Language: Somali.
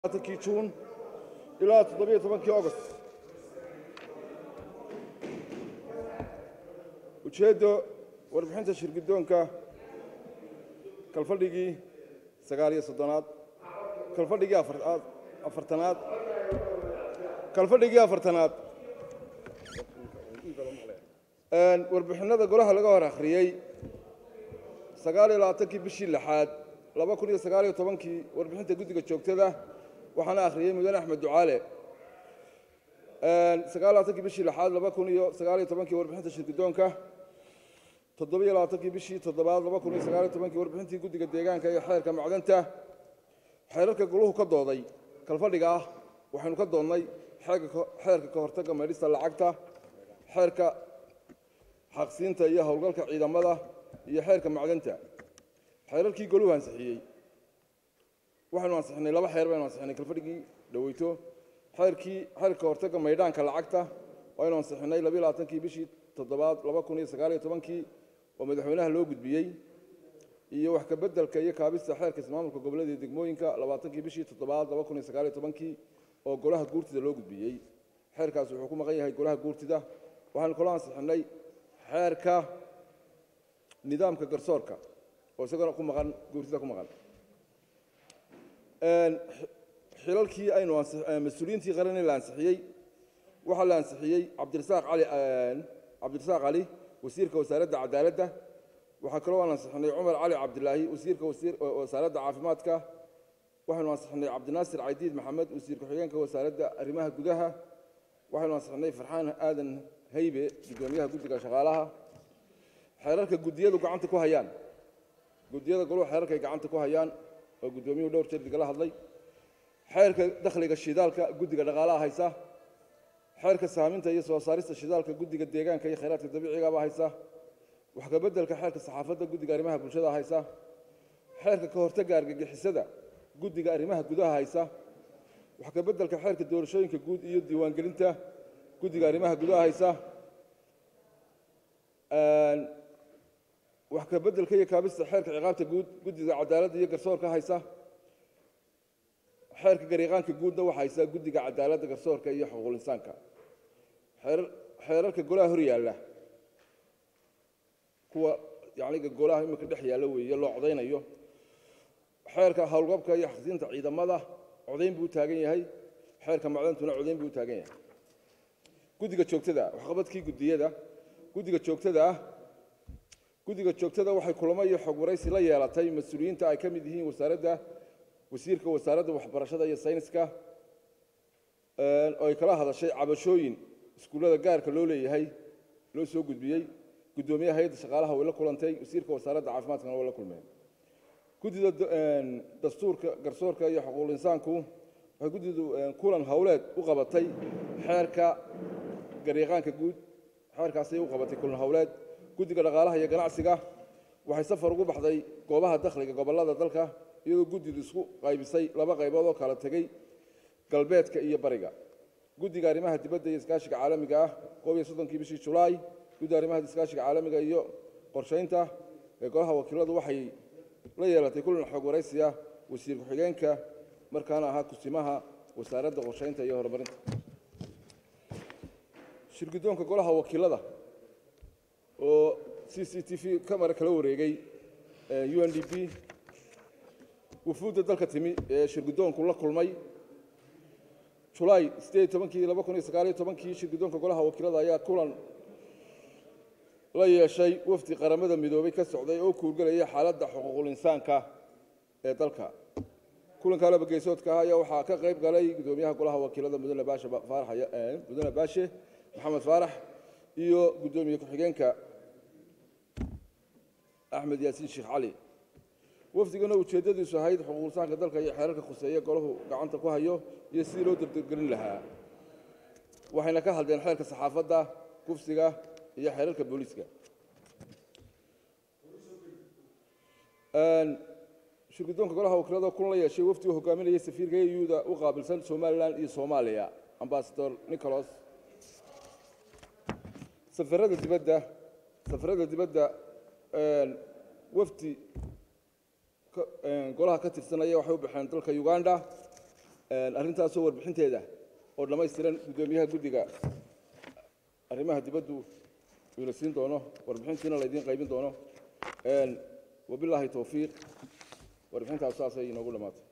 kii juun ilaa toddobiyo tobankii august ujeeddo warbixinta shirguddoonka kalfadhigii sagaal iyo soddonaad kalfadhigii afaraad afartanaad kalfadhigii afartanaad warbixinada golaha laga hor akhriyey sagaal iyo labaatankii bishii lixaad laba kun iyo sagaal iyo tobankii warbixinta guddiga joogtada waxaana akhriyey mudane axmed ducaale sagaal labaatankii bishii lixaad laba kun iyo sagaal iyo tobankii warbixinta shirguddoonka toddobiyo labaatankii bishii toddobaad laba kun iyo sagaal iyo tobankii warbixintii guddiga deegaanka iyo xeerka macdanta xeerarka goluhu ka dooday kalfadhiga ah waxaynu ka doonnay xeerka ka hortagga maydhista lacagta xeerka xaqsiinta iyo howlgalka ciidamada iyo xeerka macdanta xeerarkii goluhu ansixiyey waxaynu ansixinay laba xeer baynu ansixinay kalfadhigii dhaweyto xeerkii xeerka hortagga maydhaanka lacagta waynu ansixinay labiyo labaatankii bishii toddobaad laba kun iyo sagaal iyo tobankii oo madaxweynaha loo gudbiyey iyo wax ka beddelka iyo kaabista xeerka ismaamulka gobollada iyo degmooyinka labaatankii bishii toddobaad laba kun iyo sagaal iyo tobankii oo golaha guurtida loo gudbiyey xeerkaasi wuxuu ku maqan yahay golaha guurtida waxaynu kaloo ansixinay xeerka nidaamka garsoorka oo isagana ku maqan guurtida ku maqan xilalkii aynu mas-uuliyiintii qaranee la ansixiyey waxaa la ansixiyey cabdirasaaq cali cabdirasaaq cali wasiirka wasaaradda cadaaladda waxaa kaloo aan ansixinay cumar cali cabdilaahi wasiirka wasaaradda caafimaadka waxaynu ansixinay cabdinaasir caydiid maxamed wasiir ku-xigeenka wasaaradda arrimaha gudaha waxaynu ansixinay farxaan aadan haybe guddoomiyaha guddiga shaqaalaha xeerarka guddiyadu gacanta ku hayaan guddiyada goluhu xeerarkay gacanta ku hayaan oo guddoomiyuhu dhowr jeer digala hadlay xeerka dakhliga shidaalka guddiga dhaqaalaha haysa xeerka saaminta iyo soo saarista shidaalka guddiga deegaanka iyo khayraadka dabiicigaba haysa wax ka beddelka xeerka saxaafadda guddiga arrimaha bulshada haysa xeerka ka hortagga argagixisada guddiga arrimaha gudaha haysa wax ka beddelka xeerka doorashooyinka guud iyo diiwaangelinta guddiga arrimaha gudaha haysa wax ka beddelka iyo kaabista xeerka ciqaabta guud guddiga cadaaladda iyo garsoorka haysa xeerka gariiqaanka guudna waxa haysa guddiga cadaaladda garsoorka iyo xuquuqul insaanka xeerarka golaha hor yaalla kuwa yaniga golaha iminka dhex yaalla weeye loo codaynayo xeerka howlgabka iyo xaqsiinta ciidamada codayn buu u taagan yahay xeerka macdantuna codayn buu u taagan yahay guddiga joogtada waxqabadkii guddiyada guddiga joogtada ah guddiga joogtada waxay kulamo iyo xog waraysi la yeelatay mas-uuliyiinta ay ka mid yihiin wasaaradda wasiirka wasaaradda waxbarashada iyo sayniska oo ay kala hadashay cabashooyin iskuullada gaarka loo leeyahay loo soo gudbiyey guddoomiyaha hay-adda shaqaalaha way la kulantay wasiirka wasaaradda caafimaadkana way la kulmeen guddida dastuurka garsoorka iyo xuquuqul insaanku waxay guddidu kulan howleed u qabatay xeerka gariiqaanka guud xeerkaasay u qabatay kulan howleed guddiga dhaqaalaha iyo ganacsiga waxay safar ugu baxday goobaha dakhliga gobollada dalka iyadoo guddidu isku qaybisay laba qaybood oo kala tegey galbeedka iyo bariga guddiga arrimaha dibadda iyo iskaashiga caalamiga ah koob iyo soddonkii bishii julaay guddiga arrimaha iskaashiga caalamiga iyo qorshaynta ee golaha wakiiladu waxay la yeelatay kulan xog waraysiya wasiir ku-xigeenka markaana ahaa kusimaha wasaaradda qorshaynta iyo horumarinta shirguddoonka golaha wakiilada oo c c t v camara kala wareegay u n d p wufuudda dalka timi ee shirguddoonku la kulmay julaay sideed tobankii laba kun iyo sagaaliyo tobankii shirguddoonka golaha wakiilada ayaa kulan la yeeshay wafdi qaramada midoobay ka socday oo kuurgelaya xaaladda xuquuqul insaanka ee dalka kulanka laba geesoodka ah ayaa waxaa ka qayb galay guddoomiyaha golaha wakiilada mudane baashe faarax mudane baashe maxamed faarax iyo guddoomiye ku-xigeenka axmed yaasiin sheekh cali wafdigana ujeeddadiisu ahayd xuquuqulsaanka dalka iyo xeerarka khuseeya golahu gacanta ku hayo iyo sidii loo dardargelin lahaa waxayna ka hadleen xeerka saxaafadda kufsiga iyo xeerarka booliiska shirguddoonka golaha wakiilada kulan la yeeshay wafdi uu hogaaminayay safiirka euda u qaabilsan somalilan iyo soomaaliya ambasador nicholas safarada dibadda safarada dibadda wafdi golaha ka tirsanaya waxay u baxeen dalka uganda arrintaasoo warbixinteeda oo dhammaystiran guddoomiyaha guddiga arrimaha dibaddu uuna siin doono warbixintiina laydiin qaybin doono wabilaahi towfiiq warbixintaas saasay inoogu dhammaatay